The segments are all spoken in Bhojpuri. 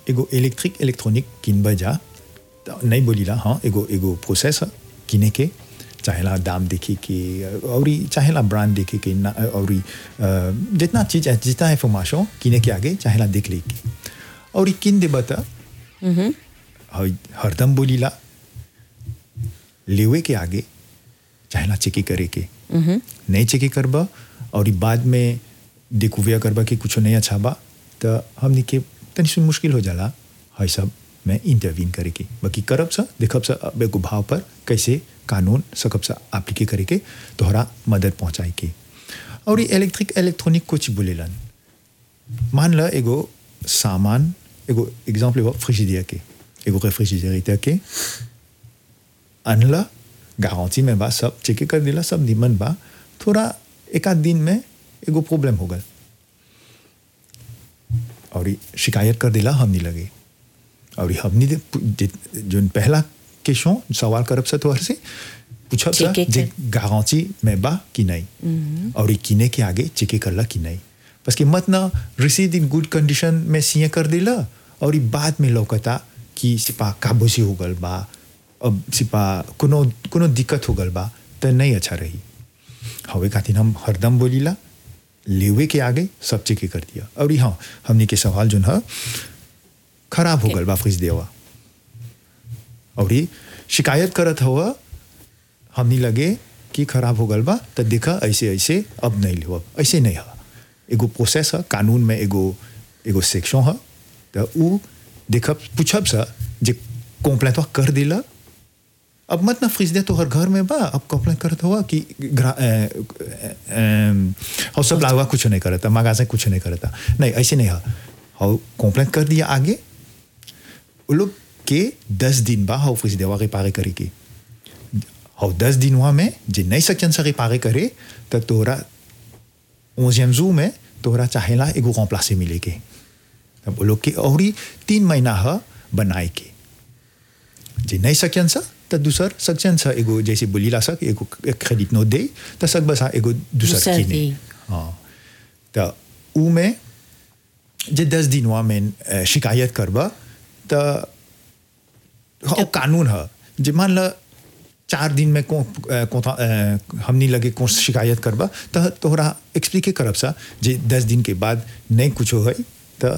एगो इलेक्ट्रिक इलेक्ट्रॉनिक किनबा जा त नहीं बोलीला हाँ एगो एगो प्रोसेस है किने के चाहेला दाम देखे के और चाहेला ब्रांड देखे के ना और जितना चीज है जितना इंफॉर्मेशन किने के आगे चाहेला देख ले के और किन देबा त हरदम बोलीला लेवे के आगे चाहेला चेकी करे के नहीं चेकी करबा और ई बाद में देखुविया करबा कि कुछ नहीं अच्छा बा तो हमनी के तनी सुन मुश्किल हो जाला है सब में इंटरवीन करे के बाकी करब सा देखब सा अब एगो भाव पर कैसे कानून सकब सा एप्लीके करे के तोहरा मदद पहुंचाए के और ई इलेक्ट्रिक इलेक्ट्रॉनिक कुछ बोलेलन मान ल एगो सामान एगो एग्जाम्पल एगो फ्रिजिडियर के एगो रेफ्रिजरेटर के अनला गारंटी में बा सब चेक कर दिला सब निमन बा थोड़ा एक आध दिन में एगो प्रॉब्लम हो गल और ई शिकायत कर दिला हमनी लगे और ई हमनी दे जो पहला क्वेश्चन सवाल करब से तोहर से पूछब सा चेके जे कर। गारंटी में बा कि नहीं और ई किने के आगे चेक करला कि नहीं बस कि मत ना रिसीव इन गुड कंडीशन में सीए कर दिला और ई बाद में लौकता कि सिपा काबूसी हो गल बा अब सिपा कोनो कोनो दिक्कत हो गल बा तो नहीं अच्छा रही हवे खातिर हम हरदम बोलीला लेवे के आगे सब चेक कर दिया और हाँ हमने के सवाल जो है खराब हो गल बा फ्रिज देवा और ई शिकायत करत हुआ हमनी लगे कि खराब हो गल बा तो देखा ऐसे ऐसे अब नहीं लेव ऐसे नहीं है एगो प्रोसेस है कानून में एगो एगो सेक्शन है तो उ देखब पूछब सा जे कंप्लेंट कर दिला अब मत ना फ्रिज दे तो हर घर में बा अब कंप्लेंट करत हुआ कि ग्रा- अ, अ, अ, और सब लावा कुछ नहीं करता मगा से कुछ नहीं करता नहीं ऐसे नहीं है और कंप्लेंट कर दिया आगे वो लोग के दस दिन बा हाउ फ्रिज देवा रिपारे करे के और दस दिन हुआ में जे नहीं सकन से रिपारे करे तो तोरा ओजियम जू में तोरा चाहेला एगो कॉम्प्लासे मिले के तब वो लोग के और ही तीन महीना है बनाए के जे नहीं सकन सा तो दूसर सकन सा एगो जैसे बोलीला सा कि एगो क्रेडिट नोट दे तो सक बसा एगो दूसर दूसर किने दे। हाँ तो ऊ में जे दस दिन हुआ में अ, शिकायत करबा तो हाँ, कानून है जे मान ल चार दिन में को, अ, कोता- अ, हमनी लगे को शिकायत करबा तो तोहरा एक्सप्लिके करब सा जे दस दिन के बाद नहीं कुछ हो तो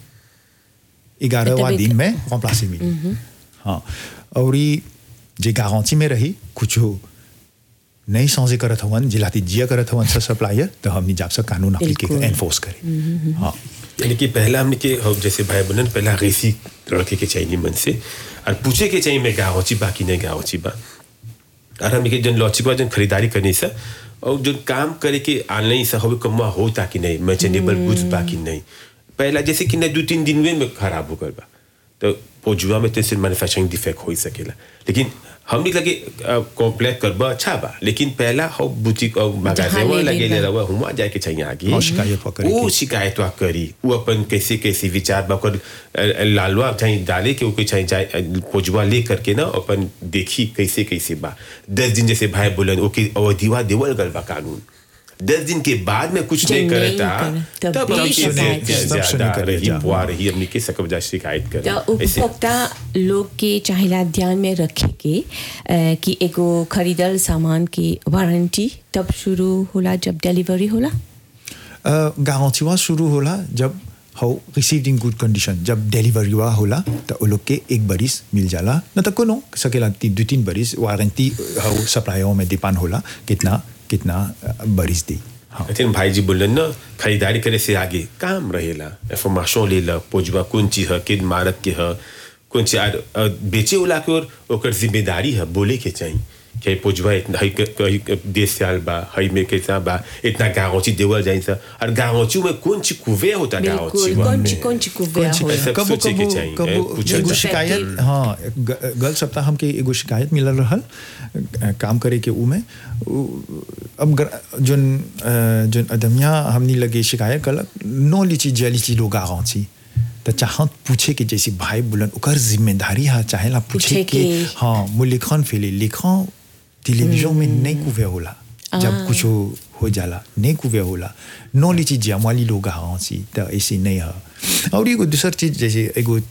ग्यारहवा तब एक- दिन में कॉम्प्लासी मिली हाँ और ई जे गारंटी में रही कुछ हो नहीं समझे करत हवन जिलाती जिया करत हवन सब सप्लायर तो हमनी जाब से कानून अप्लीके बिल्कुल। एनफोर्स करे हाँ यानी कि पहला हमने के हो जैसे भाई बहन पहला रेसी रखे के चाहिए मन से और पूछे के चाहिए मैं गाँव बा कि नहीं गाँव बा और हमने के जन लॉचिक बा जन खरीदारी करनी सा और जो काम करे के ऑनलाइन सा हो कमा हो ताकि नहीं मैचेनेबल गुड्स बा कि नहीं पहला जैसे कि नहीं दो तीन दिन में में खराब हो गल बा तो पोजुआ में तो सिर्फ मैन्युफैक्चरिंग डिफेक्ट हो ही सकेला लेकिन हमने लगे कॉम्प्लेट करबा अच्छा बा लेकिन पहला हो बुटीक और जहाँ मगाजे ले लगे लेबा। ले रहा हुआ जाए के चाहिए आगे और शिकायत वा करे वो के। शिकायत वा करी वो अपन कैसे कैसे विचार बा ओकर अ, अ, लालवा चाहे डाले के ओके चाहे जाए अ, पोजवा ले करके ना अपन देखी कैसे कैसे बा दस दिन जैसे भाई बोलन ओके अवधिवा देवल गल बा कानून दस दिन के बाद में कुछ जो नहीं नहीं करता करे, तब तब भी हमके शिकायत ज्या- करे। तब सुने ज्यादा करे रही जा। बुआ रही हमने के सकब जा शिकायत तो करे ऐसे उपभोक्ता लोग के चाहेला ध्यान में रखे के अ, कि एगो खरीदल सामान की वारंटी तब शुरू होला जब डिलीवरी होला गारंटी हुआ शुरू होला जब हाउ रिसीव्ड इन गुड कंडीशन जब डिलीवरी हुआ होला तो वो लोग के एक बरिस मिल जाला न तो कोनो सकेला ती- दो तीन बरिस वारंटी हाउ सप्लायर में डिपेंड होला कितना कितना अ, बरिस दी हाँ अथिन भाई जी बोलन ना खरीदारी करे से आगे काम रहेला इंफॉर्मेशन ले ला पोजवा कौन चीज है किन मारक के है कौन चीज आर अ, बेचे वाला के और ओकर जिम्मेदारी है बोले के चाहिए कि पोजवा इतना हई के- हई के देश साल बा हई में कैसा बा इतना गाँवची देवल जाए सा और गाँवची में कौन चीज कुवे होता गाँवची बिल्कुल कौन ची कौन ची कुव्या कौन होला ची- सब कबो सोचे के कबो चाहिए, कबो ए, पूछल एगो जाए। शिकायत हाँ ग- गल सप्ताह हमके एगो शिकायत मिलल रहल अ, काम करे के ऊ में ऊ- अब गर- जोन अ, जोन अदमिया हमनी लगे शिकायत कलक नो लीची जे लीची लोग गाँची तो चाहत पूछे के जैसे भाई बुलन ओकर जिम्मेदारी है चाहेला पूछे पूछे के के। हाँ मु लिखन फेले लिखन टेलीविजन में नहीं कुवे होला जब कुछ हो, हो जाला नहीं कुवे होला नो लीची जमाली लोग गाँची तो ऐसे नहीं है और एगो दूसर चीज जैसे एगो